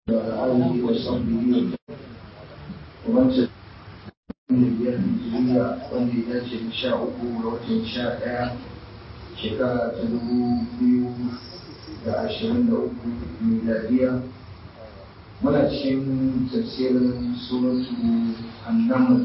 آله وصحبه ومن تبعهم biyar Hijiriya wanda ya dace da sha uku ga watan sha ɗaya shekara ta dubu biyu da ashirin da uku miladiya muna cikin tafsirin suratu annaml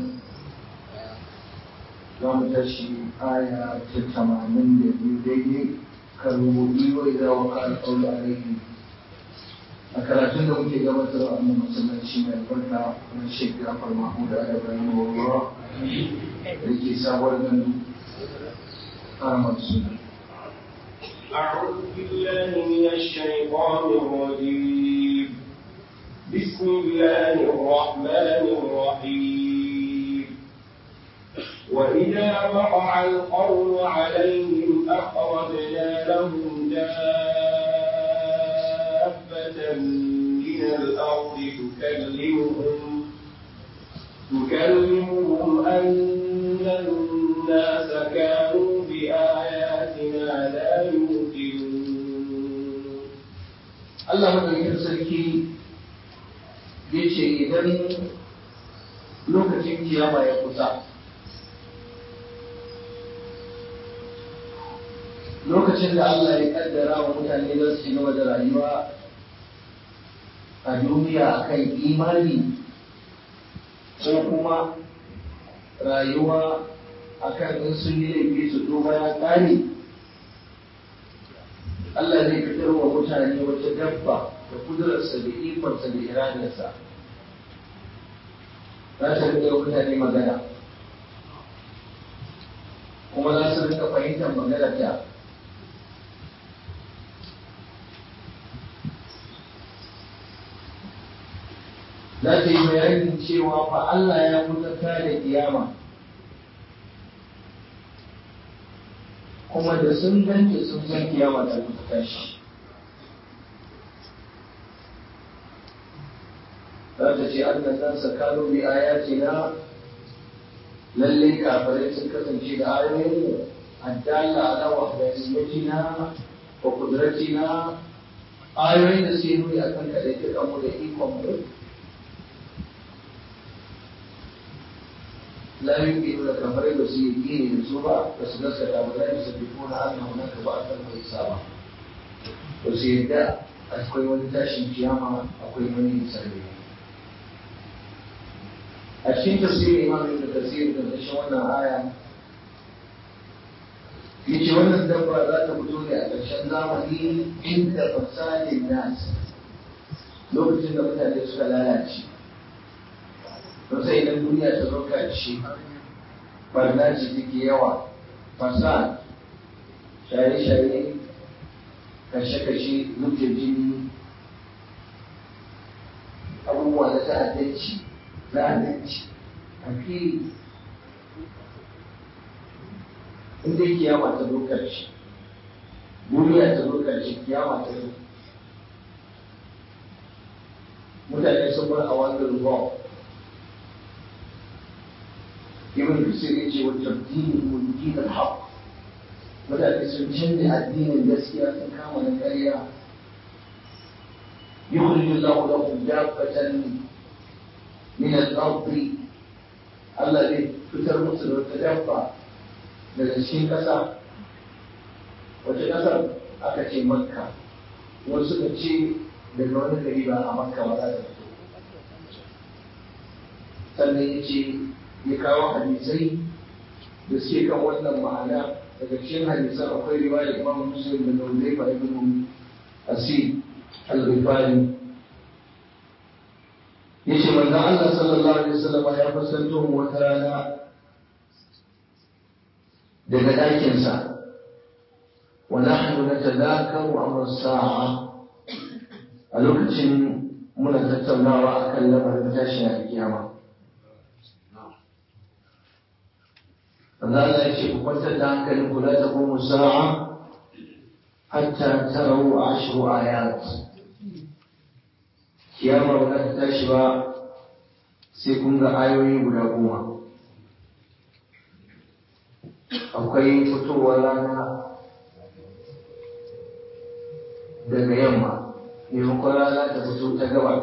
za mu tashi aya ta tamanin da biyu daidai kan rubuɗi wa idan waka alƙawar alaihi a karatun da muke gabatar a wannan masallaci mai albarka na Sheikh Jafar Mahmud Al-Ibrahim Allah da ke sabuwar gandu Ahmad Suna. أعوذ بالله من الشيطان الرجيم بسم الله الرحمن الرحيم وإذا وقع القول عليهم أخرجنا لهم دابة من الأرض تكلمهم تكلمهم أن الناس كانوا بآياتنا لا يوقنون Allah madaukakin sarki ya ce idan lokacin kiyama ya kusa lokacin da Allah ya kaddara wa mutane za su ci gaba da rayuwa a duniya akan imani ko kuma rayuwa akan in sun yi laifi su duba ya ƙare Allah zai fitar wa mutane wata dabba da kudurarsa da ikonsa da iradarsa za ta rika mutane magana kuma za su rika fahimtar magana ta za ta yi bayanin cewa fa Allah ya kudurta da kiyama kuma da sun ganta sun san kiyama ta kusa tashi za ta ce an nan sa kano bi ayatina lalle kafirai sun kasance da ayoyin addalla ala wahdaniyatina wa qudratina ayoyin da suke nuni akan kadai ta mu da ikon mu لا يمكن لك فريق سيدين للسوبة بس نسك أولا يثبتون أن هناك بعثا وحسابا وسيدا أكوي ونتاشي كياما أكوي وني سربيا أشين تفسير إمام ابن كثير من تشوانا آية yace wannan dabba za ta fito ne a ƙarshen zamani inda fasadin nas lokacin da mutane suka lalace to sai idan duniya ta zo karshe barna ce take yawa fasad shaye-shaye kashe-kashe zuke jini abubuwa na ta'addanci zalunci a fili inda kiyama ta zo karshe duniya ta zo karshe kiyama ta zo mutane sun bar a wannan ruwa ibn Kasir yace wa tabdini min din al-haq mutane sun canza addinin gaskiya sun kama na ƙarya yukhrij Allah lahum dabbatan min al-ard Allah zai fitar musu da wata dabba daga cikin ƙasa wata ƙasar aka ce makka wasu suka ce daga wani gari ba a makka ba za ta fito sannan ya ce ya kawo hadisai da suke kan wannan ma'ana daga cikin hadisan akwai riwaya imam muslim da Hudayfa ibn Asir al-Ghifari yace manzon Allah sallallahu alaihi wasallam ya fuskanto mu wata rana daga ɗakin sa wa nahnu natadakaru amr sa'a a lokacin muna tattaunawa akan lamarin tashin alkiyama Allah ya ce ku kwantar da hankalin ku la taqumu sa'a hatta tarawu ashru ayat kiyama ba za ta tashi ba sai kun ga ayoyi guda goma akwai fitowar rana daga yamma maimakon rana ta fito ta gaba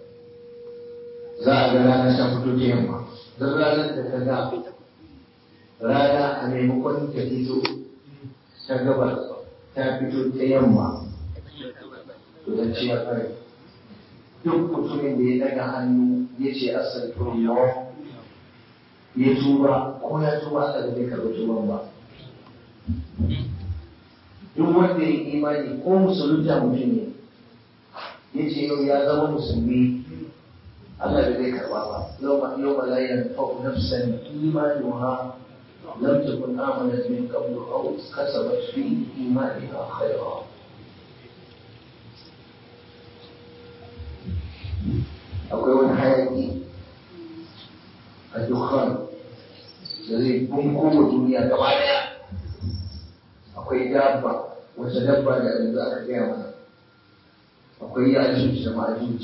za a ga rana ta fito ta yamma duk ranar da ta ga rana a maimakon ta fito ta gaba ta fito ta yamma to zan ce ya kare duk mutumin da ya daga hannu ya ce astaghfirullah ya tuba ko ya tuba Allah da zai karɓi tuban ba duk wanda ya yi imani ko musulunta mutum ne ya ce yau ya zama musulmi Allah da zai karɓa ba yau ma yau ma la yanfa'u nafsan imanuha lam takun amanat min qablu aw kasabat fi imaniha khayra akwai wani hayaki a dukkan da zai bunko wa duniya gaba daya akwai dabba wata dabba da yanzu aka gaya mana akwai yajuj da majuj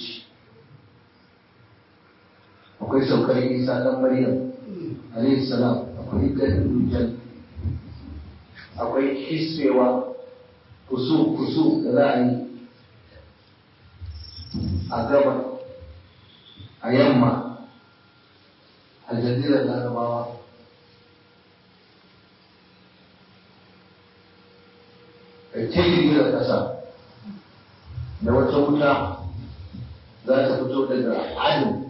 akwai saukar isa dan maryam alayhi salam akwai dajjal akwai hisbewa kusu kusu da za a yi a gaba a yamma a jazirar larabawa kai ta girgizar ƙasa da wata wuta za ta fito daga adu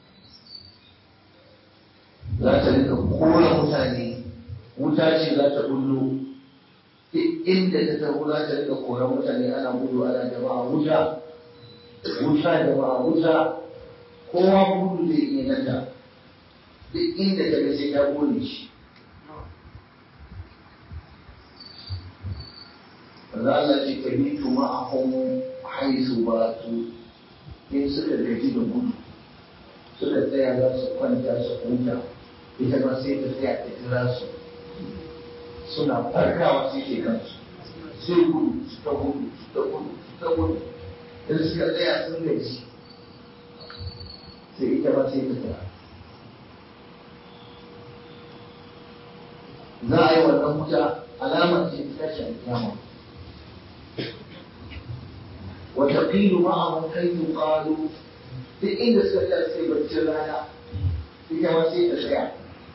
za ta rika kora mutane wuta ce za ta bullo duk inda ta taho za ta rika kora mutane ana gudu ana jama'a wuta wuta jama'a wuta kowa gudu zai iya nata duk inda ta ga sai ta kone shi Maza Allah ce ka bi tuma a homo haisu ba su in suka gaji da gudu suka tsaya za su kwanta su huta ita ma sai ta tsaya ta jira su suna farkawa sai ke kansu sai gudu su ta gudu su ta gudu su ta gudu in suka tsaya sun gaji sai ita ma sai ta tsaya za a yi wannan wuta alamar ce ta tashi alkiyama وتقيل معهم حيث قالوا duk inda suka ta sai baccin rana ita ma sai ta tsaya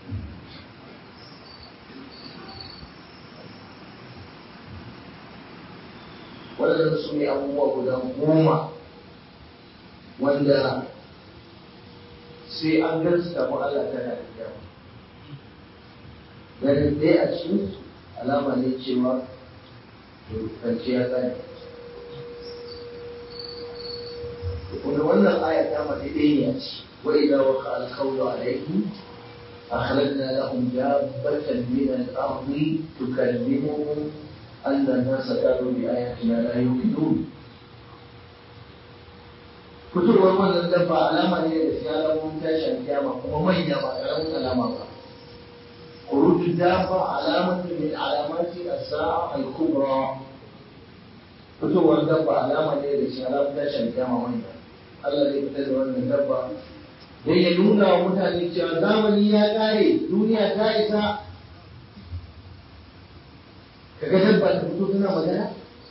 waɗannan su ne abubuwa guda goma wanda sai an gansu da Allah tana da kyau ganin ɗaya a cikin alama ne cewa to ya tsaya wanda wannan aya ta mace ɗaya ce wa idza waqa al-qawlu alayhim akhrajna lahum dabbatan min al-ardi tukallimuhum anna an-nasa kanu bi ayatina la yuqinun fitowar wannan dabba alama ne da siya alamun tashin kiyama kuma manya ba ƙaramin alama ba خروج الدابة علامة من علامات الساعة الكبرى fitowar dabba alama ne da shi alamun tashin kiyama manya Allah zai fitar da wannan dabba don ya nuna wa mutane cewa zamani ya ƙare duniya ta isa kaga dabba ta fito tana magana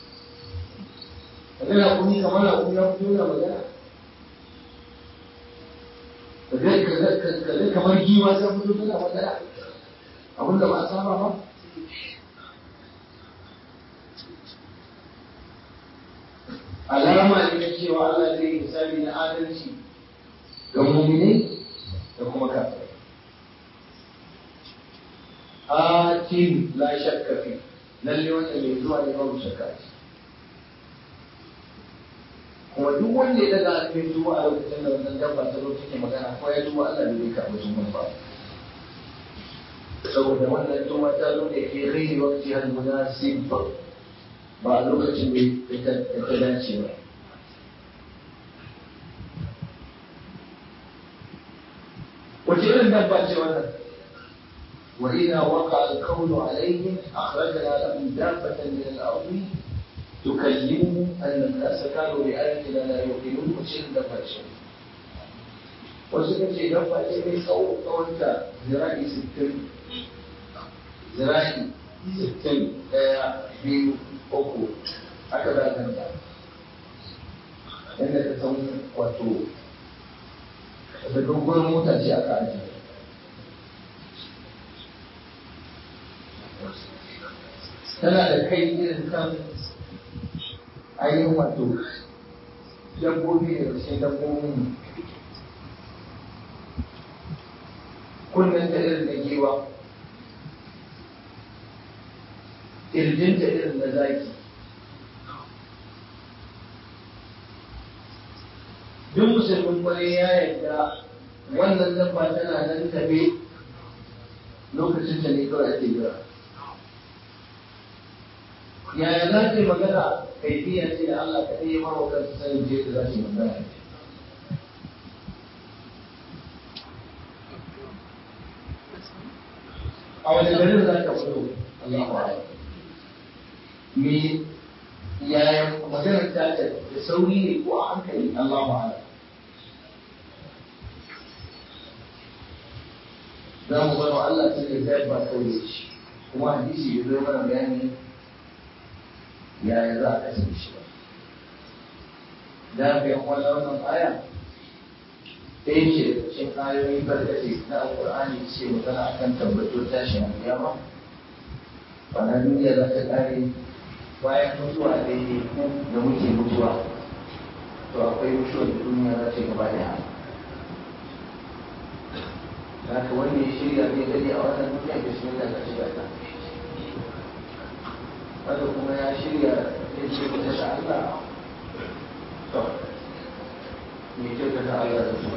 kaga na kuni kamar na kuni ya fito tana magana kaga kamar giwa ta fito tana magana abinda ba a saba ba alama ne na cewa Allah zai yi misali na adalci ga muminai da kuma kafirai. Atin la shakka fi lalle wanda mai zuwa ne babu shakka ce. Kuma duk wanda ya daga alfin tuba a lokacin da wannan dabba ta zo take magana ko ya tuba Allah ne zai karɓi tuban ba. Saboda wannan tuba ta zo da ke rai wakti har munasib ba a lokacin da ta dace ba. Wace irin dabba ce wannan? وإذا وقع القول عليهم أخرجنا لهم دابة من الأرض تكلمهم أن الناس كانوا بآياتنا لا يوقنون وشيء دابة شيء وسكت شيء دابة شيء من صوت وأنت ذراعي ستين ذراعي ستين biyu uku haka za ka ta yadda ka san wato da dogon mota ce aka ajiye tana da kai irin kan ainihin wato dabbobi da cikin dabbobin kunnen da irin na giwa ƙirjinta irin na zaki duk musulmin kwarai ya yarda wannan dabba tana nan tafe lokacin da ne kawai ake jira yaya za ta yi magana kaifiya ce da Allah kaɗai ya mawa kansa sanin je da za ta yi magana a wani garin za ka fito Allahu Akbar me yaya maganar ta da sauri ne ko a hankali Allahu Akbar za mu bar wa Allah ta ne zai ba kawai shi kuma hadisi ya zo mana bayani yaya za a kasance shi ba da ka yi wannan aya ɗaya ce da cikin ayoyi barkatai na alƙur'ani ce magana akan tabbatar tashin alƙiyama bana duniya za ta ƙare bayan mutuwa daidai ku da muke mutuwa to akwai mutuwar da duniya za ta gaba da haka wanda ya shirya zai dade a wannan duniya da shi da ka shiga ta wanda kuma ya shirya zai ce kusa da Allah to me ce ka da Allah da su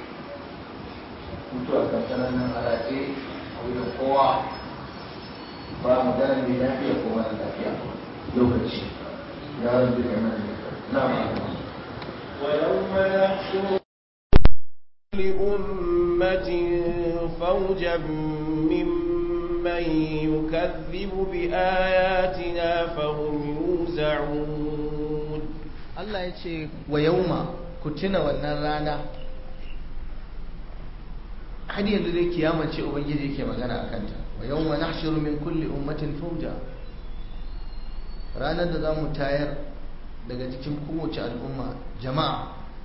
mutuwa kan sanan nan alaƙe a wurin kowa ba magana mai lafiya ko mara lafiya lokaci ya rabbi da nan na ويوم نحشر لأمة فوجا ممن يكذب بآياتنا فهم يوزعون Allah ya ce wa yauma ku tuna wannan rana har yanzu dai kiyama ce ubangiji yake magana a kanta wa yauma nahshuru min kulli ummatin fawja ranar da za mu tayar daga cikin kowace al'umma jama'a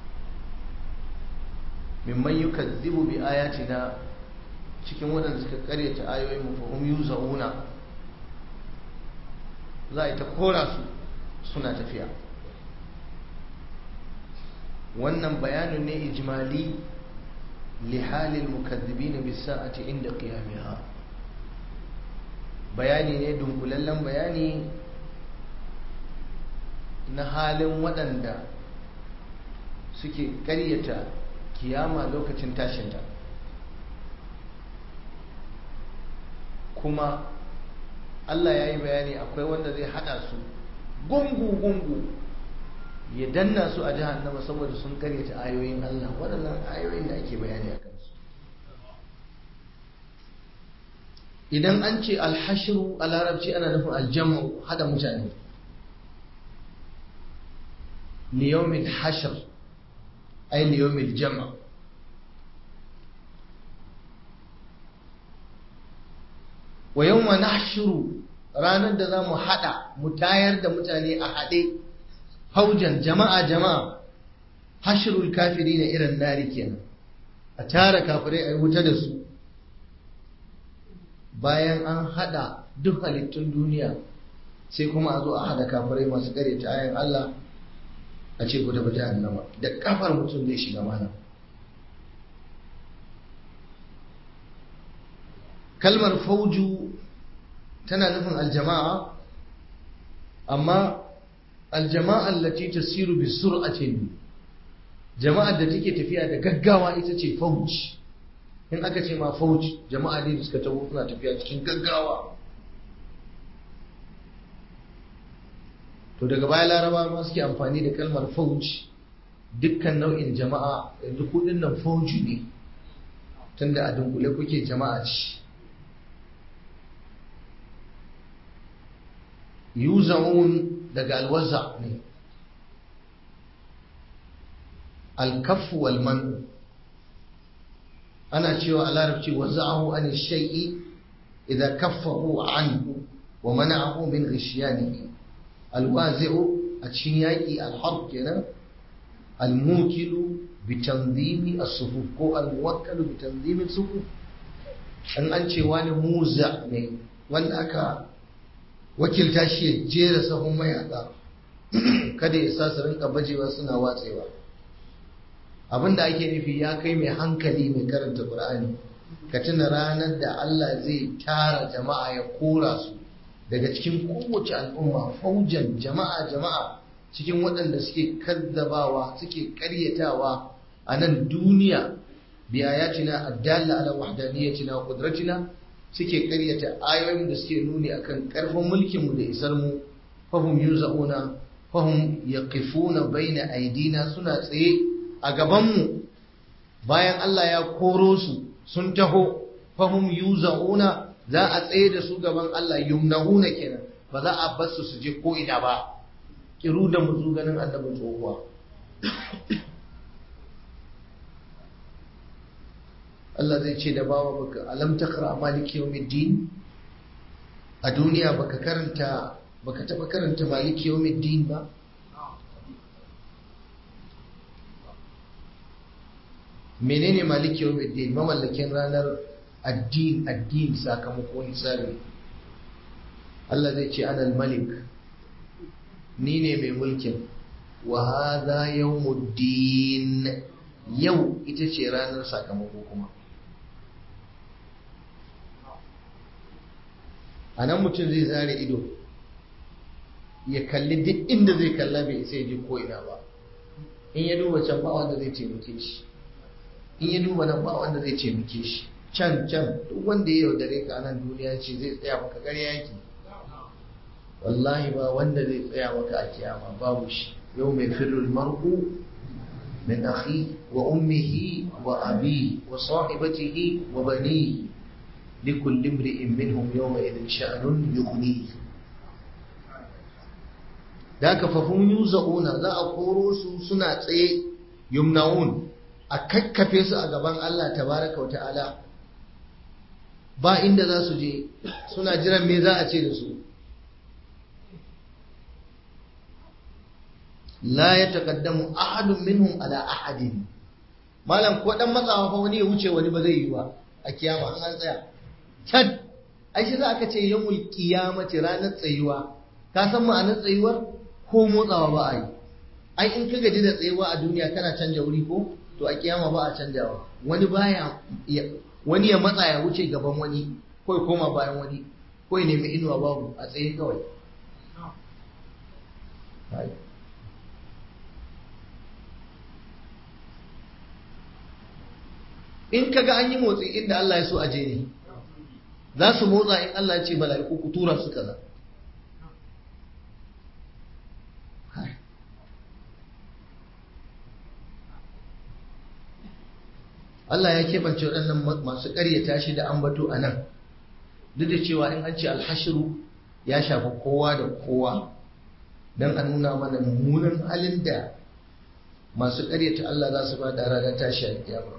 mimman yukazzibu bi ayatina cikin waɗanda suka karyata ayoyin mu fahum yuzauna za a yi ta kora su suna tafiya wannan bayanin ne ijmali li halil mukazzibin bis sa'ati inda qiyamiha bayani ne dunkulallen bayani na halin waɗanda suke ƙaryata kiyama lokacin tashinta kuma Allah ya yi bayani akwai wanda zai haɗa su gungu-gungu ya danna su a jahannama saboda sun karyata ayoyin Allah waɗannan ayoyin da ake bayani a kansu idan an ce alhashiru a larabci ana nufin aljamu hada mutane liyomin hashir ai liyomin jama wa yawma nahshuru ranar da za mu hada mu tayar da mutane a haɗe haujan jama'a jama'a hashirul kafiri na irin nari kenan a tara kafirai a wuta da su bayan an hada duk halittun duniya sai kuma a zo a hada kafirai masu ta ayan Allah a ce ku tafi jahannama da kafar mutum zai shiga mana kalmar fauju tana nufin aljama'a amma aljama'a allati tasiru bi sur'atin jama'ar da take tafiya da gaggawa ita ce fauj in aka ce ma fauj jama'a ne da suka tabo suna tafiya cikin gaggawa to daga baya laraba ma suke amfani da kalmar fauj dukkan nau'in jama'a yanzu kudin nan fauji ne tunda a dunkule kuke jama'a ce yuza'un daga alwaza ne alkafu wal man'u ana cewa a larabci waza'ahu an shay'i idan kaffahu anhu wa mana'ahu min ghishiyanihi alwazi'u a cikin yaƙi alharb kenan al-mukilu bi tanzimi as-sufuf ko al-muwakkalu bi tanzimi as-sufuf an an ce wani muza ne wanda aka wakilta shi ya jera sahun mayaka kada ya sa su rinka bajewa suna watsewa abinda ake nufi ya kai mai hankali mai karanta qur'ani ka tuna ranar da Allah zai tara jama'a ya kora su daga cikin kowace al'umma faujan jama'a jama'a cikin waɗanda suke kaddabawa suke ƙaryatawa a nan duniya biyayatina addalla ala wahdaniyatina wa qudratina suke ƙaryata ayoyin da suke nuni akan ƙarfin mulkin mu da isar mu fahum yuzauna fahum yaqifuna baina aidina suna tsaye a gaban mu bayan Allah ya koro su sun taho fahum yuzauna za a tsaye da su gaban Allah yumnahuna kenan ba za a bar su su je ko ina ba kiru da muzu ganin annabi tsohuwa Allah zai ce da bawa baka alam taqra maliki yawmiddin a duniya baka karanta baka taba karanta maliki yawmiddin ba menene maliki yawmiddin mamallakin ranar addin addin sakamakon hisabi Allah zai ce anal malik ni ne mai mulkin wa hadha yawmuddin yau ita ce ranar sakamako kuma a nan mutum zai zare ido ya kalli duk inda zai kalla bai isa ji ko ina ba in ya duba can ba wanda zai taimake shi in ya duba nan ba wanda zai taimake shi can can duk wanda ya yaudare ka nan duniya ce zai tsaya maka ƙarya yake wallahi ba wanda zai tsaya maka a kiyama babu shi yau mai firul mar'u min akhi wa ummihi wa abi wa sahibatihi wa banihi لكل امرئ منهم يومئذ شأن يغنيه da ka fahim yuza'una za a koro su suna tsaye yumnaun a kakkafe su a gaban Allah tabaraka wa ta'ala ba inda za su je suna jiran me za a ce da su la ya taqaddamu ahadun minhum ala ahadin malam ko dan matsawa fa wani ya wuce wani ba zai yi ba a kiyama an tsaya can ai shi za ka ce yawmul qiyamati ranar tsayuwa ka san ma'anar tsayuwar ko motsawa ba a yi ai in ka gaji da tsayuwa a duniya kana canja wuri ko to a kiyama ba a canjawa wani baya wani ya matsa ya wuce gaban wani ko ya koma bayan wani ko ya nemi inuwa babu a tsaye kawai in kaga an yi motsi inda Allah ya so aje ne za su motsa in Allah ya ce mala'iku ku tura su kaza Allah ya keɓance waɗannan masu ƙaryata shi da ambato a nan duk da cewa in an ce alhashiru ya shafi kowa da kowa don a nuna mana mummunan halin da masu ƙaryata Allah za su ba da ranar tashi a kiyama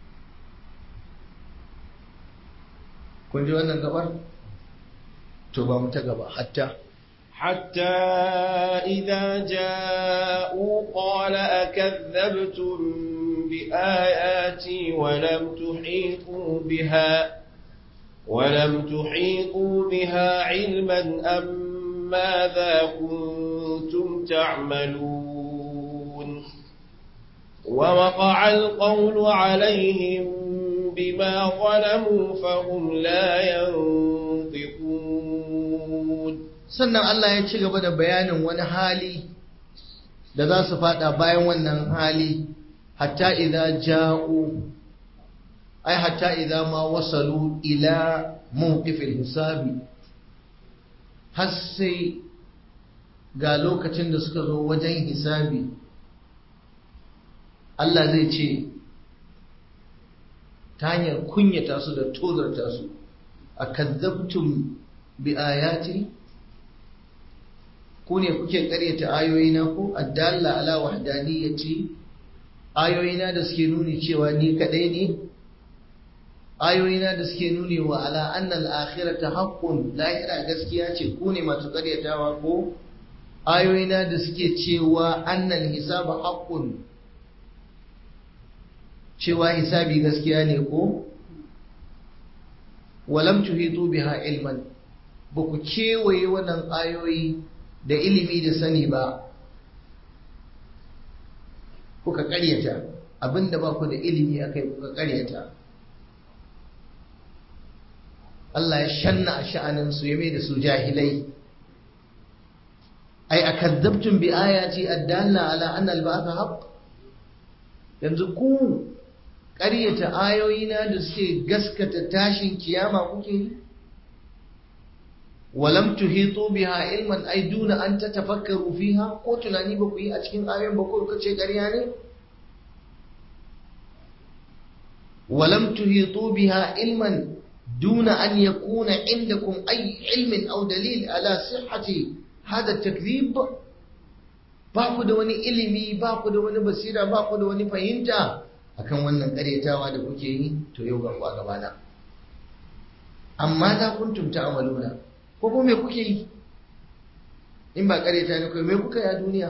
kun ji wannan gabar to ba mu ta gaba hatta حتى إذا جاءوا قال أكذبتم بآياتي ولم تحيطوا بها ولم تحيطوا بها علما أم ماذا كنتم تعملون ووقع القول عليهم بما ظلموا فهم لا ينطقون sannan Allah ya ci gaba da bayanin wani hali da za su fada bayan wannan hali hatta idza ja'u ai hatta idza ma wasalu ila mawqifil hisabi har sai ga lokacin da suka zo wajen hisabi Allah zai ce ta hanyar kunyata su da tozarta su a kazzabtum bi ayati ku ne kuke karyata ayoyina ko addalla ala wahdaniyati ayoyina da suke nuni cewa ni kadai ne ayoyina da suke nuni wa ala annal akhirata haqqun lahira gaskiya ce ku ne masu karyatawa ko ayoyina da suke cewa annal hisaba haqqun cewa hisabi gaskiya ne ko walam tuhitu biha ilman ba ku kewaye wannan ayoyi da ilimi da sani ba kuka karyata abinda ba ku da ilimi akai kuka karyata Allah ya shanna a sha'aninsu ya mai da su jahilai ai akazzabtum bi ayati addalla ala anna al-ba'th haqq yanzu ku ƙaryata ayoyina da suke gaskata tashin kiyama kuke yi walam tuhitu biha ilman ay duna an tatafakkaru fiha ko tunani ba ku yi a cikin ayoyin ba ko kace ƙarya ne walam tuhitu biha ilman duna an yakuna indakum ay ilmin aw dalil ala sihhati hada takdhib ba ku da wani ilimi ba ku da wani basira ba ku da wani fahimta akan wannan karyatawa da kuke yi to yau ga ku a gabana amma za kuntum ta'maluna ko ko me kuke yi in ba karyata ne kai me kuka yi a duniya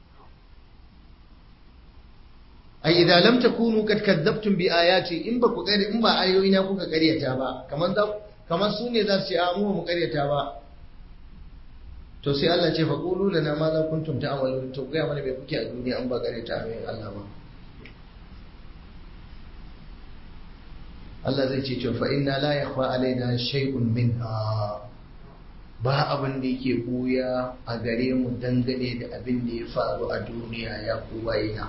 ai idan lam takunu kad kadzabtum bi ayati in ba ku in ba ayoyina kuka karyata ba kaman za kaman su ne za su ce a mu mu karyata ba to sai Allah ce faqulu lana ma za kuntum ta'malun to ga mana me kuke a duniya an ba karyata ayoyin Allah ba Allah zai ce to fa inna la yakhfa alaina shay'un minha ba abin da yake buya a gare mu dangane da abin da ya faru a duniya ya kuwaina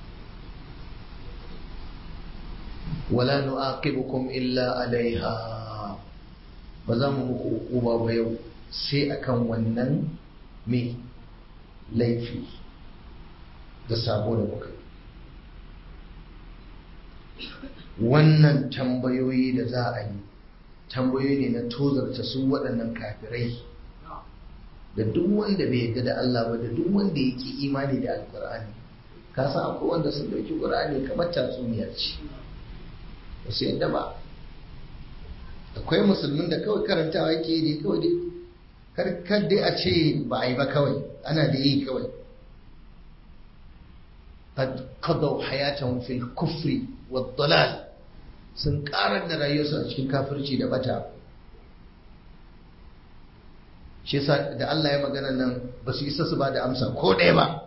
wala nu'aqibukum illa alaiha ba za mu muku hukuma ba yau sai akan wannan me laifi da sabo da muka wannan tambayoyi da za a yi tambayoyi ne na tozarta su waɗannan kafirai da duk wanda bai yarda da Allah ba da duk wanda yake imani da alkur'ani ka san akwai wanda sun dauki qur'ani kamar tatsuniyar ce ba su yadda ba akwai musulmin da kawai karantawa yake dai kawai dai karkar dai a ce ba a yi ba kawai ana da yi kawai قد قضوا حياتهم في الكفر والضلال sun karar da rayuwarsu a cikin kafirci da bata shi yasa da Allah ya magana nan ba su isa su ba da amsa ko ɗaya ba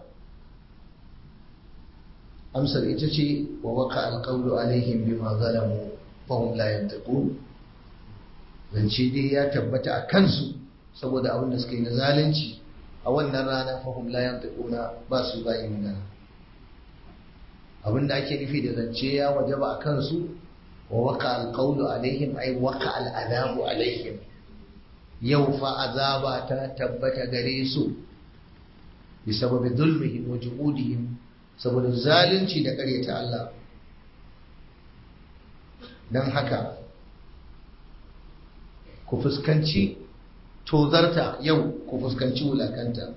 amsar ita ce wa waka alƙawlu alaihim bima zalamu fahum la yantaqun zance dai ya tabbata a kansu saboda abin da suka yi na zalunci a wannan rana fahum la yantaquna ba su ba yi magana abin da ake nufi da zance ya wajaba a kansu wa waka alƙawlu alaihim ai waka al'adabu alaihim yau fa azaba ta tabbata gare su bi sababi zulmihim wa juhudihim saboda zalunci da ƙaryata Allah don haka ku fuskanci tozarta yau ku fuskanci wulakanta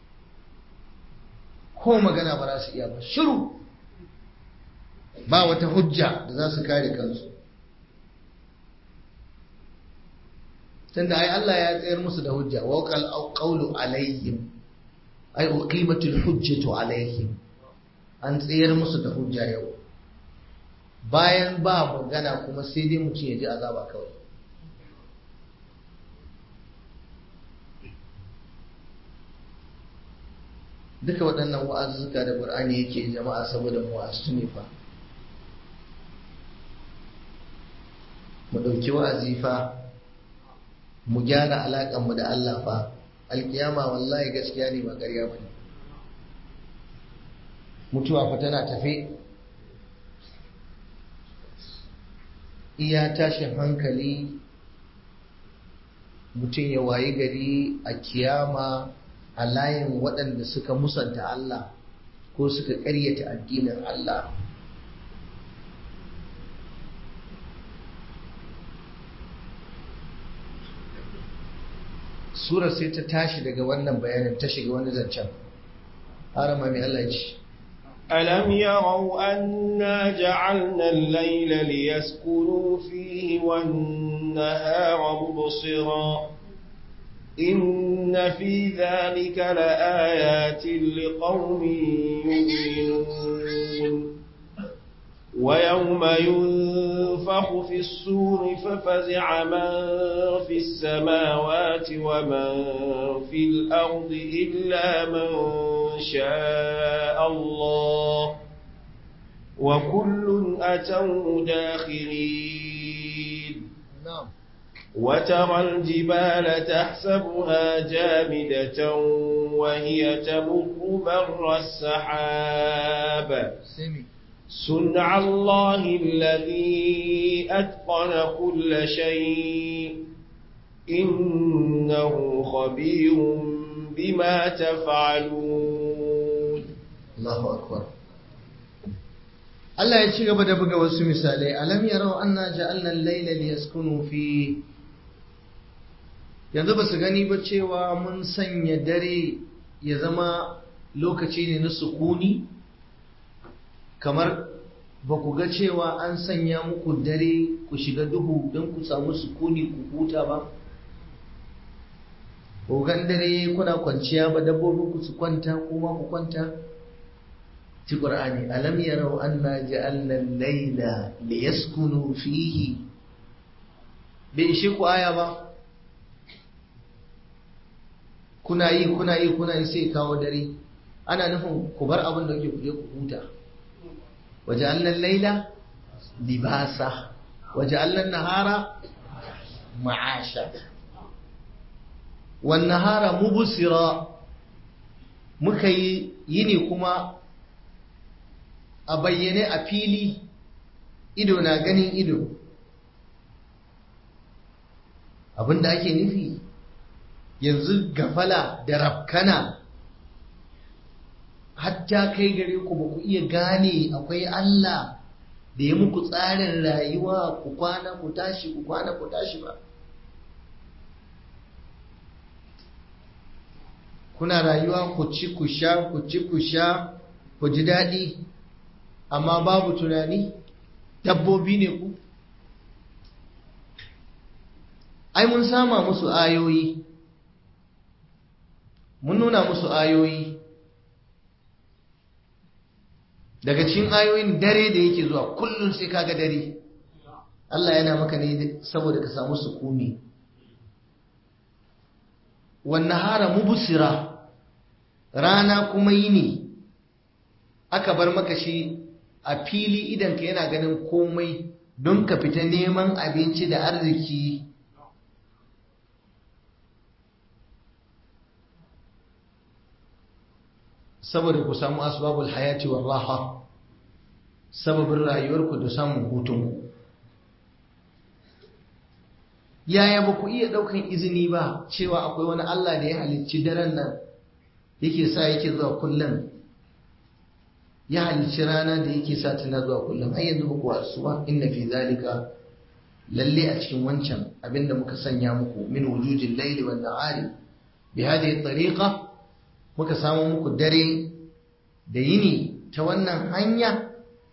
ko magana ba za su iya ba shiru ba wata hujja da za su kare kansu tunda ai Allah ya tsayar musu da hujja wa qal qawlu alaihim ai uqimatul hujjatu alaihim an tsayar musu da hujja yau bayan ba magana kuma sai dai mutum ya ji azaba kawai duka waɗannan wa'azuzzuka da ƙur'ani yake jama'a saboda mu wa'azu ne fa mu ɗauki wa'azi fa mu gyara alaƙanmu da Allah fa alƙiyama wallahi gaskiya ne ba ƙarya ba ne mutuwa fa tana tafe iya tashin hankali mutum ya wayi gari a kiyama a layin waɗanda suka musanta Allah ko suka ƙaryata addinin Allah Sura sai ta tashi daga wannan bayanin ta shiga wani zancen harama mai Allah ce ألم يروا أنا جعلنا الليل ليسكنوا فيه والنهار مبصرا إن في ذلك لآيات لقوم يؤمنون ويوم ينفخ في السور ففزع من في السماوات ومن في الأرض إلا من شاء الله وكل أتوا داخرين نعم وترى الجبال تحسبها جامدة وهي تمر مر السحاب سمي صنع الله الذي أتقن كل شيء إنه خبير بما تفعلون Allahu akbar Allah ya ci gaba da buga wasu misalai alam yarau anna ja'alna al-layla liyaskunu fi yanzu ba su gani ba cewa mun sanya dare ya zama lokaci ne na sukuni kamar ba ku ga cewa an sanya muku dare ku shiga duhu don ku samu sukuni ku huta ba ku gan dare kuna kwanciya ba dabbobin ku su kwanta kuma ku kwanta ci qur'ani alam yarau anna ja'alna al-layla liyaskunu fihi bai ishe ku aya ba kuna yi kuna yi kuna yi sai kawo dare ana nufin ku bar abin da kuke ku je ku huta وجعلنا الليل لباسا وجعلنا النهار معاشا والنهار مبصرا muka yi yini kuma a bayyane a fili ido na ganin ido abinda ake nufi yanzu gafala da rafkana hatta kai gare ku ba ku iya gane akwai Allah da ya muku tsarin rayuwa ku kwana ku tashi ku kwana ku tashi ba kuna rayuwa ku ci ku sha ku ci ku sha ku ji daɗi amma babu tunani dabbobi ne ku ai mun sama musu ayoyi mun nuna musu ayoyi daga cikin ayoyin dare da yake zuwa kullum sai kaga dare Allah yana maka ne saboda ka samu sukuni wannan hara mubusira rana kuma yini aka bar maka shi a fili idan ka yana ganin komai don ka fita neman abinci da arziki saboda ku samu asbabul hayati wal raha sababin rayuwarku da samun hutunku yaya ba ku iya ɗaukan izini ba cewa akwai wani Allah da ya halicci daren nan yake sa yake zuwa kullum ya halicci rana da yake sa tana zuwa kullum har yanzu ba ku wasu ba inna fi zalika lalle a cikin wancan abinda muka sanya muku min wujudin laili wan nahari bi hadhihi tariqa muka samu muku dare da yini ta wannan hanya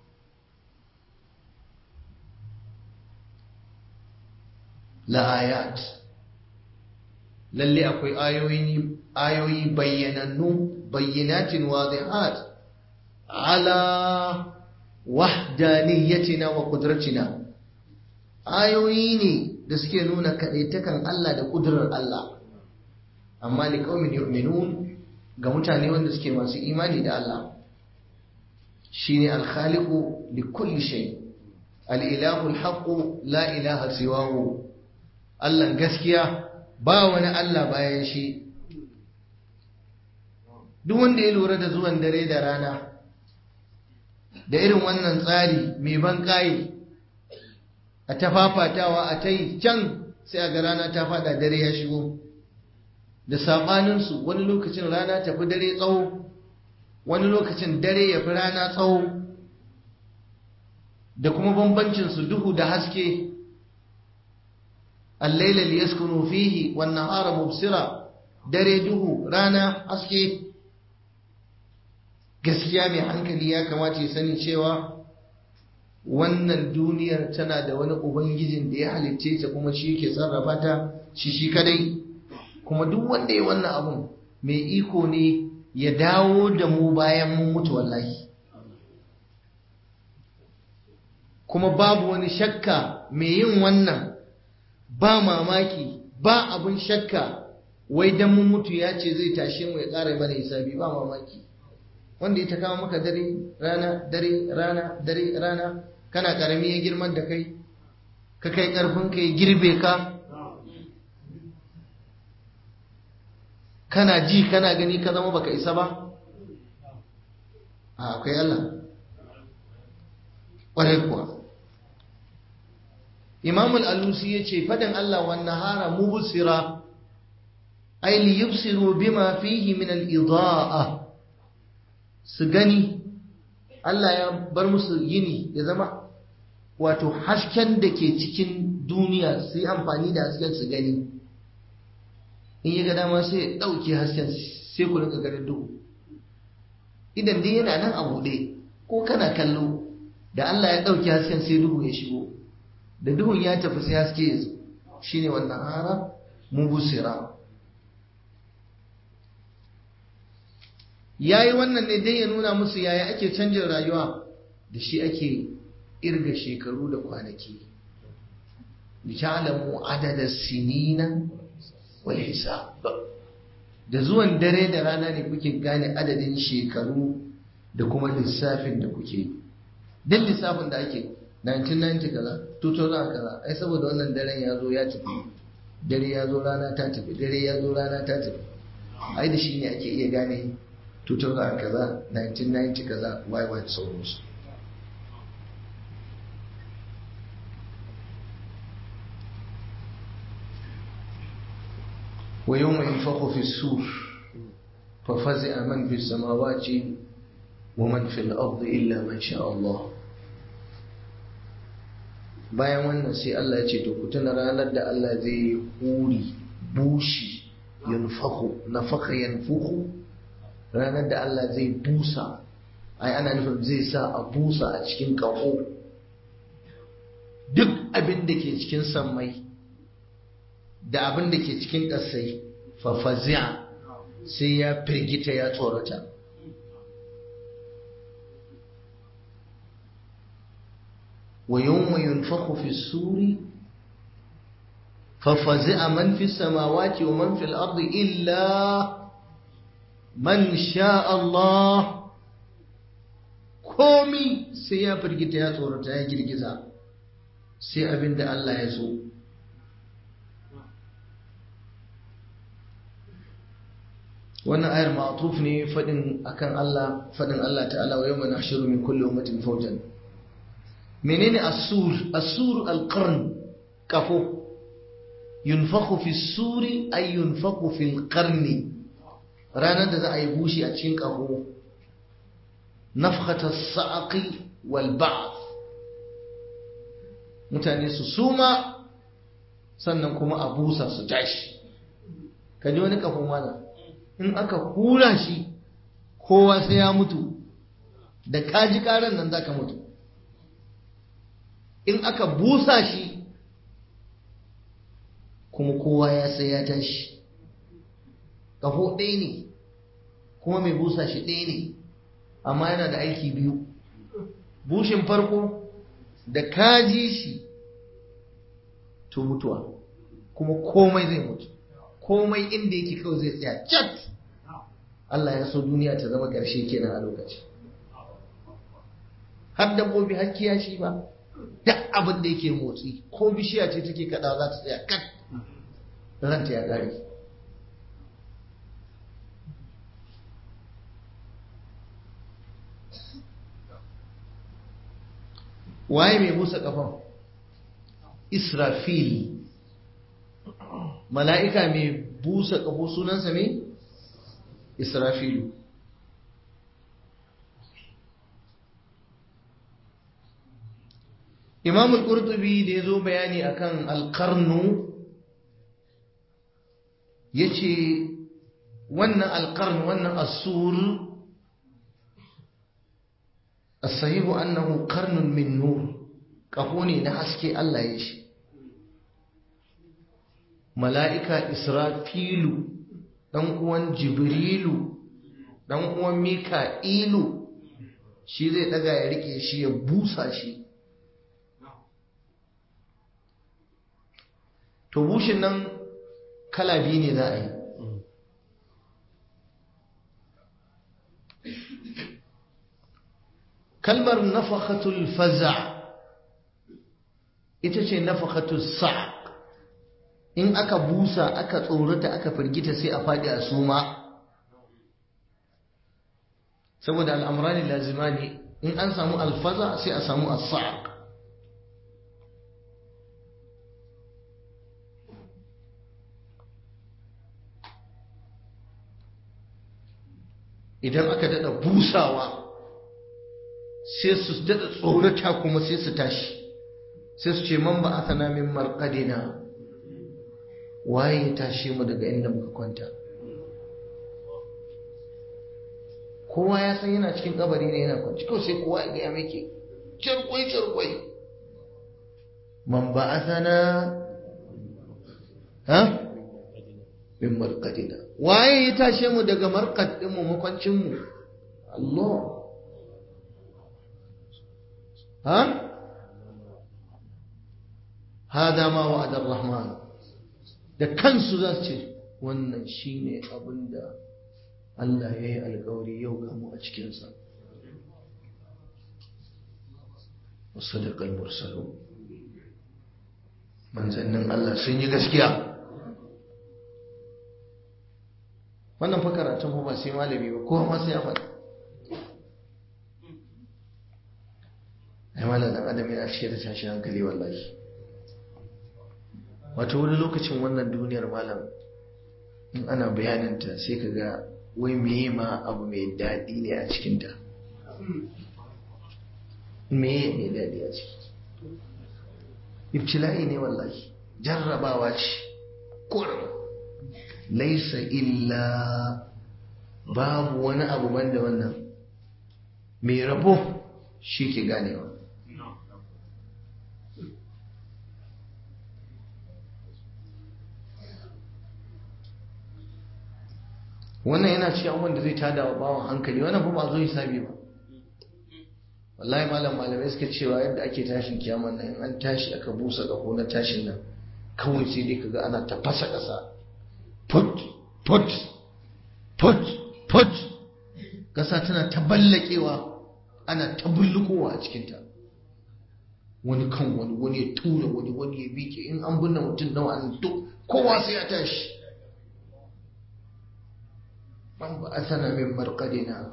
la'ayat lalle akwai ayoyi ayoyi bayyanannu bayyinatin wadihat ala wahdaniyatina wa qudratina ayoyi ne da suke nuna kadaitakan Allah da kudurar Allah amma li qaumin yu'minun ga mutane wanda suke masu imani da Allah shine al-khaliqu li kulli shay al-ilahu al-haqqu la ilaha siwahu Allah gaskiya ba wani Allah bayan shi duk wanda ya lura da zuwan dare da rana da irin wannan tsari mai ban kayi a ta fafatawa a ta yi can sai a ga rana ta fada dare ya shigo da saɓaninsu wani lokacin rana tafi dare tsawo wani lokacin dare ya fi rana tsawo da kuma bambancinsu duhu da haske allaila liyaskunu fihi wan nahara mubsira dare duhu rana haske gaskiya mai hankali ya kamata ya sani cewa wannan duniyar tana da wani ubangijin da ya halicce ta kuma shi ke sarrafa ta shi shi kadai kuma duk wanda ya wannan abun mai iko ne ya dawo da mu bayan mun mutu wallahi kuma babu wani shakka mai yin wannan ba mamaki ba abun shakka wai dan mun mutu ya ce zai tashe mu ya ƙara mana hisabi ba mamaki wanda ya ta kawo maka dare rana dare rana dare rana kana karami ya girman da kai ka kai karfin ka ya girbe ka kana ji kana gani ka zama baka isa ba a akwai Allah ƙwarai kuwa imam al-alusi ya ce faɗin Allah wa nahara mubsira ay li yubsiru bima fihi min al-ida'a su gani Allah ya bar musu yini ya zama wato hasken da ke cikin duniya su yi amfani da hasken su gani in ya ga dama sai ya ɗauke hasken sai ku rinka ganin duhu idan dai yana nan a buɗe ko kana kallo da Allah ya ɗauke hasken sai duhu ya shigo da duhun ya tafi sai haske ya zo shine wannan hara mubusira ya yi wannan ne dai ya nuna musu yaya ake canjin rayuwa da shi ake irga shekaru da kwanaki lita'lamu adada sinina wal hisab da zuwan dare da rana ne kuke gane adadin shekaru da kuma lissafin da kuke duk lissafin da ake 1990 kaza 2000 kaza ai saboda wannan daren ya zo ya tafi dare ya zo rana ta tafi dare ya zo rana ta tafi ai da shi ne ake iya gane 2000 kaza 1990 kaza why why sauransu ويوم ينفخ في السور ففزع من في السماوات ومن في الأرض إلا من شاء الله bayan wannan sai Allah ya ce to ku tuna ranar da Allah zai huri bushi yanfahu nafaka yanfuhu ranar da Allah zai busa ai ana nufin zai sa a busa a cikin ƙaho duk abin da ke cikin sammai da abin da ke cikin ƙasai fafazi'a sai ya firgita ya tsorata wa yawma yunfakhu fi suri fafazi'a man fi samawati wa man fil ardi illa man sha Allah komi sai ya firgita ya tsorata ya girgiza sai abin da Allah ya so wannan ayar ma'tuf ne fadin akan Allah fadin Allah ta'ala wa yawma nahshuru min kulli ummatin fawjan menene as-sur as-sur al-qarn kafo yunfakhu fi suri ay yunfakhu fi al-qarn ranar da za a yi bushi a cikin kafo nafkhat as-sa'qi wal ba'th mutane su suma sannan kuma a busa su tashi kaji wani kafin wannan in aka hura shi kowa sai ya mutu da kaji karan nan zaka mutu in aka busa shi kuma kowa ya sai ya tashi kafo ɗaya ne kuma mai busa shi ɗaya ne amma yana da aiki biyu bushin farko da kaji shi to mutuwa kuma komai zai mutu komai inda yake kawai zai tsaya cat Allah ya so duniya ta zama ƙarshe kenan a lokaci har dabbobi har kiyashi ba duk abin da yake motsi ko bishiya ce take kaɗawa za ta tsaya kat ranta ya ƙare waye mai busa kafan israfil mala'ika mai busa ƙafo sunansa mai israfilu imam al-qurtubi da ya zo bayani akan alƙarnu ya ce wannan alƙarnu wannan asur asahihu annahu karnun min nur ƙaho ne na haske Allah ya shi mala'ika Israfilu, ɗan uwan Jibrilu, ɗan uwan Mika'ilu, shi zai ɗaga ya riƙe shi ya busa shi, to bushin nan kala biyu ne za a yi kalmar nafakatul faza ita ce nafakatul sa'aq in aka busa aka tsorata aka firgita sai a faɗi a suma saboda al'amurani lazimani in an samu alfaza sai a samu as-sa'aq idan aka dada busawa sai su dada tsorata kuma sai su tashi sai su ce man ba a min marqadina waye ya tashe mu daga inda muka kwanta kowa ya san yana cikin kabari ne yana kwanci kawai sai kowa ya gaya meke cirkwai cirkwai man ba a sana ha min marqadina waye ya tashe mu daga marqad din mu makwancin mu Allah ha hada ma wa'ada ar-rahman da kansu za su ce wannan shine abinda Allah ya yi alkawari yau gamu a cikinsa wasu da kalmar salo manzannin Allah sun yi gaskiya wannan fa karatun ba sai malami ba kowa ma sai ya faɗa ai malam dan adam yana cike da tashin hankali wallahi wato wani lokacin wannan duniyar malam in ana bayaninta sai ka ga wai meye ma abu mai daɗi ne a cikinta meye mai daɗi a ciki ibtila'i ne wallahi jarrabawa ce kurin laisa illa babu wani abu banda wannan mai rabo shi ke ganewa wannan yana cikin abubuwan da zai tada wa bawan hankali wannan fa ba zo hisabi ba wallahi malam malamai suka cewa yadda ake tashin kiyaman nan in an tashi aka busa ƙaho na tashin nan kawai sai dai kaga ana tafasa ƙasa put put put put ƙasa tana ta ballakewa ana ta bullukowa a cikinta wani kan wani wani ya tura wani wani ya bike in an binne mutum nawa an duk kowa sai ya tashi من بعثنا من مرقدنا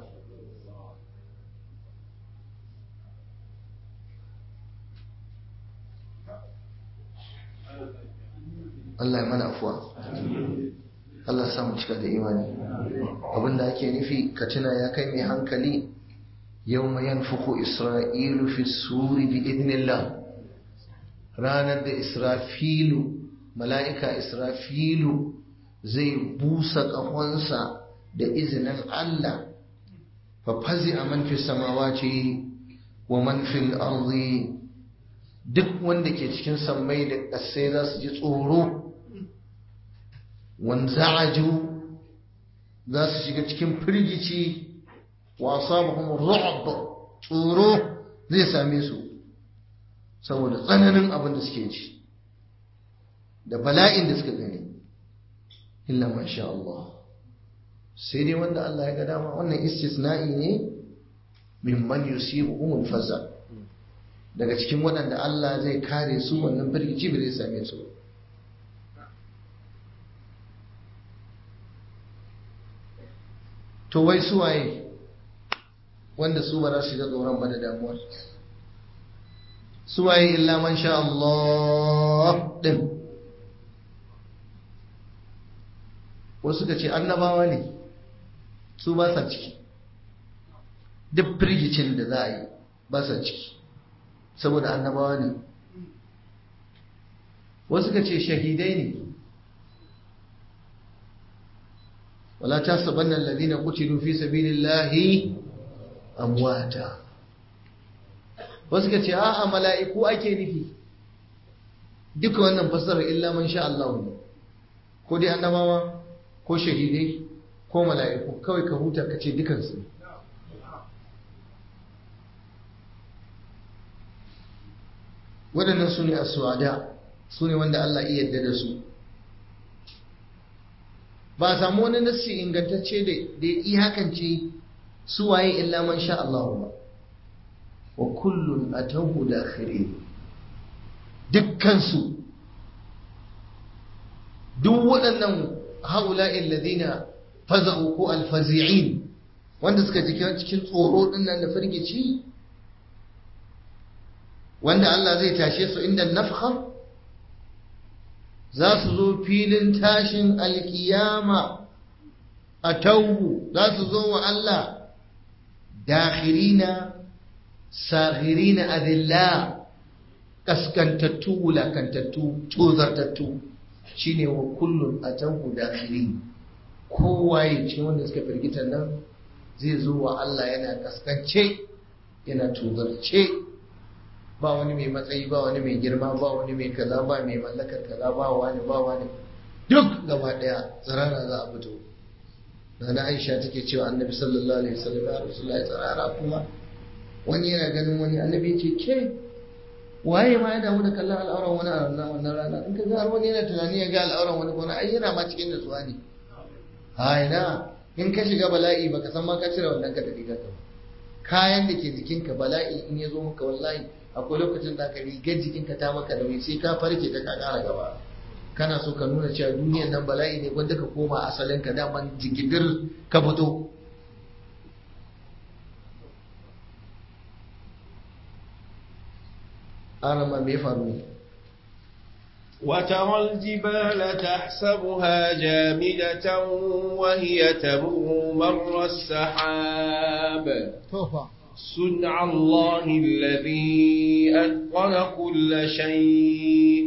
Allah ya mana afuwa Allah samu cika da imani abinda ake nufi ka tuna ya kai mai hankali yau mai yanfuku isra'ilu fi suri bi idnillah ranar da israfilu mala'ika israfilu zai busa ƙahonsa da izinin Allah fa fazi a man fi samawati wa man fil ardi duk wanda ke cikin sammai da ƙasai za su ji tsoro wanza'aju za su shiga cikin firgici wa asabahum ru'b tsoro zai same su saboda tsananin abin da suke ji da bala'in da suka gani illa masha Allah sai dai wanda Allah ya ga dama wannan istisna'i ne mimman yusibuhum faza daga cikin waɗanda Allah zai kare su wannan firgici bai zai same su to wai su waye wanda su ba za su ga tsoron ba da damuwar su waye illa man sha Allah din wasu ka ce annabawa ne su ba sa ciki duk firgicin da za a yi ba sa ciki saboda annabawa ne wasu ka ce shahidai ne wala ta saban nan ladina kutilu fi sabilillahi amwata wasu ka ce a'a mala'iku ake nufi duka wannan fasarar illa man sha Allah ne ko dai annabawa ko shahidai ko mala'iku kawai ka huta ka ce dukansu waɗannan su ne a suwada su ne wanda Allah iya yarda da su ba a samu wani nassi ingantacce da ya iyakance su waye illa man sha Allah ba wa kullun atahu dakhirin dukkan su duk waɗannan haula'il ladina faza'u ko alfazi'in wanda suka ji cikin tsoro din nan da firgici wanda Allah zai tashe su inda nafkha za su zo filin tashin alkiyama a tauhu za su zo wa Allah dakhirina saghirina adilla kaskantattu wulakantattu tozartattu shine wa kullun a tauhu dakhirin kowa ya ce wanda suka firgita nan zai zo wa Allah yana kaskance yana tozarce ba wani mai matsayi ba wani mai girma ba wani mai kaza ba mai mallakar kaza ba wani ba wani duk gaba daya tsirara za a fito na Aisha take cewa Annabi sallallahu alaihi wasallam ya Rasulullahi tsirara kuma wani yana ganin wani Annabi ce ke waye ma ya damu da kallon al'auran wani a wannan wannan rana in ka ga har wani yana tunani ya ga al'auran wani kuma ai yana ma cikin nutsuwa ne ha ina in ka shiga bala'i baka san ma ka cire wannan ka da rigar ka kayan da ke jikinka bala'i in ya zo maka wallahi akwai lokacin da ka rigar jikinka ta maka nauyi sai ka farke ta ka kara gaba kana so ka nuna cewa duniyar nan bala'i ne wanda ka koma asalin ka daman jigidir ka fito arama me faru ne وترى الجبال تحسبها جامدة وهي تمر مر السحاب صنع الله الذي أتقن كل شيء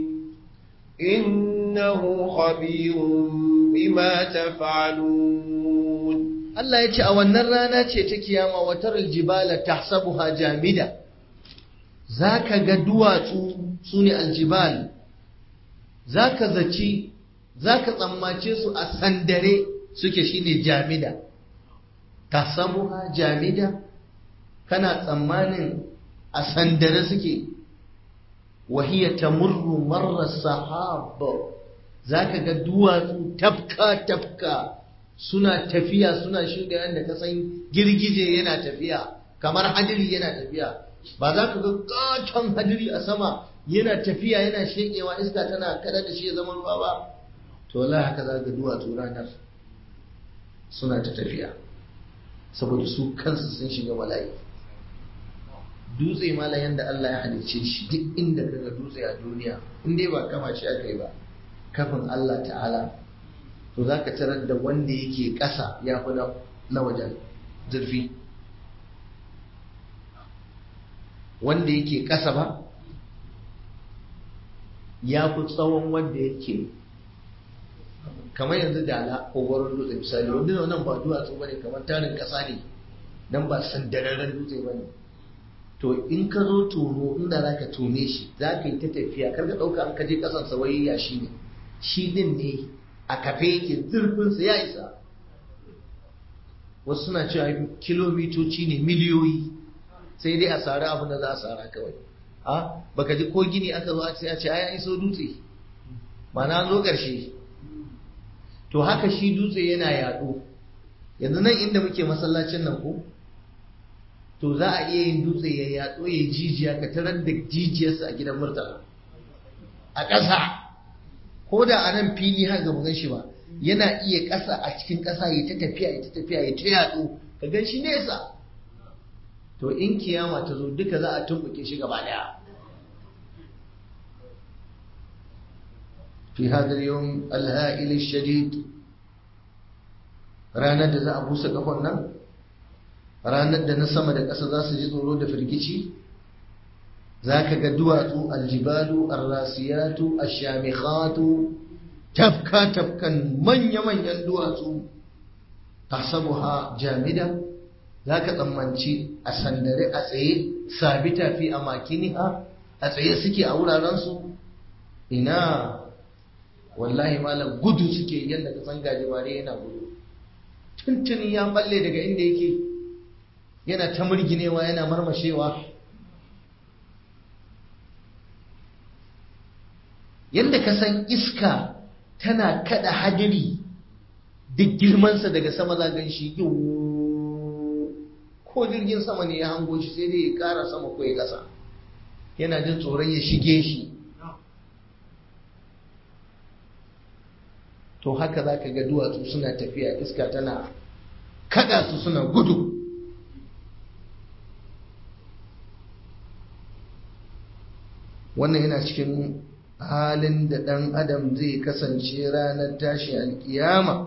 إنه خبير بما تفعلون Allah ya ce a wannan rana ce ta kiyama watar aljibala tahsabuha jamida zaka ga duwatsu sune aljibal zaka zaci zaka tsammace su a sandare suke shine jamida tahsabuha jamida kana tsammanin a sandare suke wahiya tamurru marra sahab zaka ga duwatsu tafka tafka suna tafiya suna shuɗe yadda ka san girgije yana tafiya kamar hadiri yana tafiya ba za ka ga katon hadiri a sama yana tafiya yana shekewa iska tana kada da shi ya zama ruwa ba to wallahi haka za ga duwatsu ranar suna ta tafiya saboda su kansu sun shiga bala'i dutse mala yanda Allah ya halicce shi duk inda kaga dutse a duniya in dai ba kama shi aka yi ba kafin Allah ta'ala to za ka tarar da wanda yake ƙasa ya fi na wajen zurfi wanda yake ƙasa ba ya fi tsawon wanda yake kamar yanzu da ala kogoron dutse misali wanda nan ba duwatsu ba ne kamar tarin ƙasa ne nan ba sandararren dutse ba ne to in ka zo tono inda za ka tone shi za ka yi ta tafiya kar ka ɗauka an kaje ƙasan sawayya shi ne shi din ne a kafe yake zurfinsa ya isa wasu suna cewa kilomitoci ne miliyoyi sai dai a sari abin da za a sara kawai a baka ji ko gini aka zo a ce ai iso dutse ba na zo ƙarshe to haka shi dutse yana yaɗo yanzu nan inda muke masallacin nan ko to za a iya yin dutse ya yaɗo ya jijiya ka tarar da jijiyarsa a gidan murtala a ƙasa ko da a nan fili har ga gan shi ba yana iya ƙasa a cikin ƙasa ya ta tafiya ya ta tafiya ya ta yaɗo ka gan shi nesa to in kiyama ta zo duka za a tumbuke shi gaba daya fi hadar yawan alha'il shadid ranar da za a busa kafan nan ranar da na sama da ƙasa za su ji tsoro da firgici za ka ga duwatsu aljibalu arrasiyatu ashamikhatu tafka tafkan manya-manyan duwatsu tasabuha jamida za ka tsammanci a sandare a tsaye sabita fi a makiniha a tsaye suke a wurarensu ina wallahi malam gudu suke yadda ka san gajimare yana gudu tuntuni ya balle daga inda yake yana ta murginewa yana marmashewa yadda ka san iska tana kada hadiri duk girmansa daga sama za gan shi ko jirgin sama ne ya hango shi sai dai ya kara sama ko ya kasa yana jin tsoron ya shige shi to haka za ka ga duwatsu suna tafiya iska tana kada su suna gudu wannan yana cikin halin da ɗan adam zai kasance ranar tashi alkiyama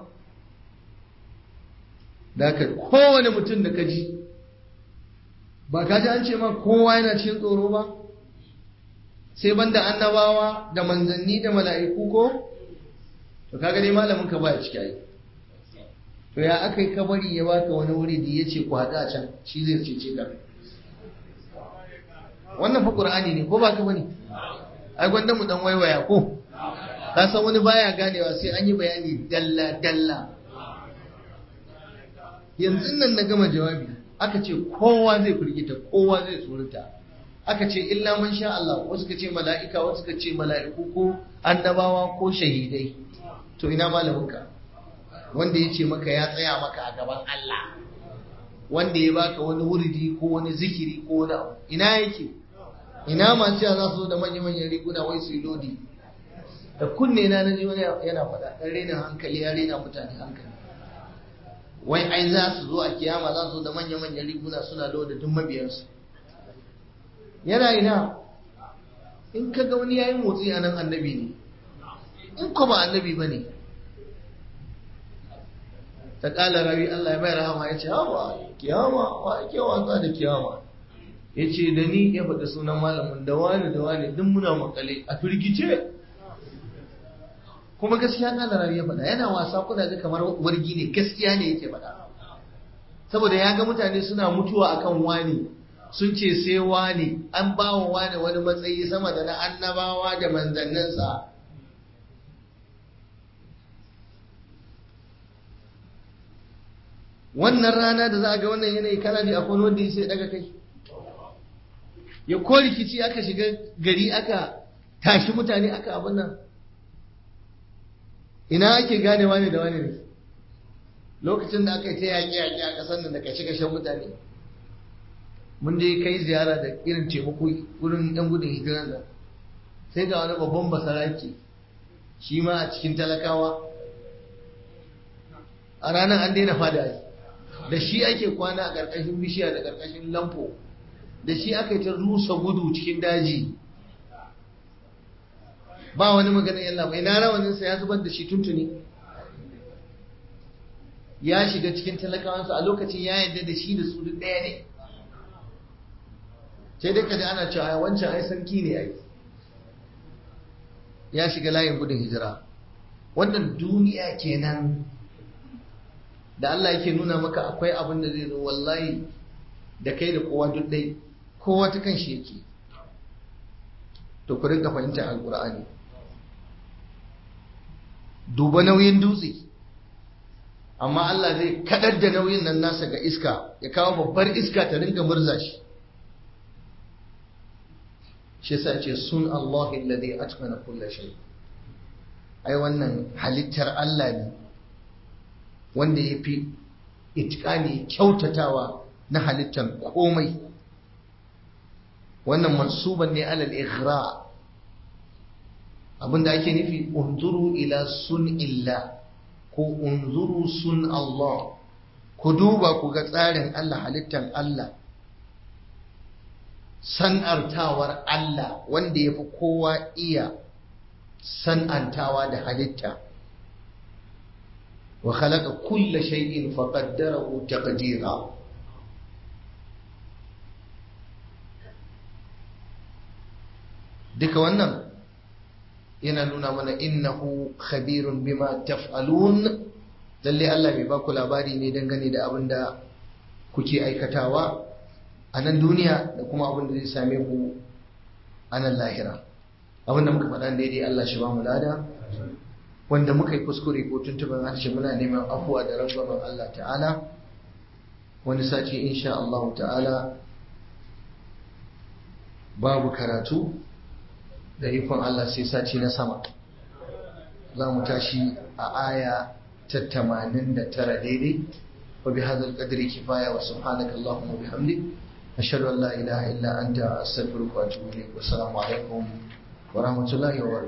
da ka kowane mutum da ka ji ba ka ji an ce ma kowa yana cikin tsoro ba sai banda annabawa da manzanni da mala'iku ko to kaga dai malamin ka baya ciki ai to ya aka yi kabari ya baka wani wuri da ya ce ku haɗu a can shi zai cece ka wannan fa qur'ani ne ko ba ka bane ai gwanda mu dan waiwaya ko ka san wani baya ganewa sai an yi bayani dalla dalla yanzu nan na gama jawabi aka ce kowa zai firgita kowa zai tsorata aka ce illa man sha Allah wasu ka ce mala'ika wasu ka ce mala'iku ko annabawa ko shahidai to ina malaminka wanda ya ce maka ya tsaya maka a gaban Allah wanda ya baka wani wuridi ko wani zikiri ko wani abu ina yake ina masu cewa za su zo da manya-manyan riguna wai su yi lodi da kunne na naji wani yana faɗa ɗan rena hankali ya rena mutane hankali wai ai za su zo a kiyama za su zo da manya-manyan riguna suna loda duk mabiyansu yana ina in ka ga wani yayin motsi a nan annabi ne in ko ba annabi ba ne ta ƙala rawi Allah ya mai rahama ya ce hawa kiyama wa ake wasa da kiyama ya ce da ni ya faɗi sunan malamin da wani da wani duk muna makale a firgice kuma gaskiya ƙala rawi ya faɗa yana wasa kuna ga kamar wargi ne gaskiya ne yake faɗa saboda ya ga mutane suna mutuwa akan wani sun ce sai wani an ba wa wani wani matsayi sama da na annabawa da manzanninsa wannan rana da za a ga wannan yanayi kana ji akwai wanda ya sai daga kai ya ko rikici aka shiga gari aka tashi mutane aka abin nan ina ake gane wani da wani ne lokacin da aka yi ta yaƙi-yaƙi a ƙasar nan da kashe-kashen mutane mun je kai ziyara da irin taimako wurin yan gudun hijirar da sai ga wani babban basaraki shi ma a cikin talakawa a ranar an daina fada da shi ake kwana a ƙarƙashin bishiya da ƙarƙashin lamfo da shi aka yi ta rusa gudu cikin daji ba wani magana yalla mai na rawaninsa ya zubar da shi tuntuni ya shiga cikin talakawansa a lokacin ya yarda da shi da su duk ɗaya ne sai dai kaji ana cewa wancan ai sarki ne ai ya shiga layin gudun hijira wannan duniya kenan da Allah yake nuna maka akwai abin da zai zo wallahi da kai da kowa duk dai kowa ta kan shi yake to ku rinka fahimtar alkur'ani duba nauyin dutse amma Allah zai kadar da nauyin nan nasa ga iska ya kawo babbar iska ta ringa murza shi shi yasa ce sun Allah alladhi atqana kulla shay ai wannan halittar Allah ne wanda yafi itqani kyautatawa na halittar komai wannan mansuban ne alal ighra abinda ake nufi unzuru ila sun illa ko unzuru sun Allah ku duba ku ga tsarin Allah halittar Allah san'artawar Allah wanda ya fi kowa iya san'antawa da halitta wa khalaqa kulla shay'in faqaddarahu taqdira duka wannan yana nuna mana innahu khabirun bima taf'alun lalle Allah mai baku labari ne dangane da abin da kuke aikatawa a nan duniya da kuma abin da zai same ku a nan lahira abin da muka faɗa daidai Allah shi ba mu lada wanda muka yi kuskure ko tuntuban harshe muna neman afuwa da rangwamen Allah ta'ala wani sati insha Allah ta'ala babu karatu da ikon Allah sai sati na sama za mu tashi a aya ta 89 daidai wa bi hadzal qadri kifaya wa subhanaka allahumma bihamdik ashhadu an la ilaha illa anta astaghfiruka wa atubu ilaik wa assalamu alaikum wa rahmatullahi wa barakatuh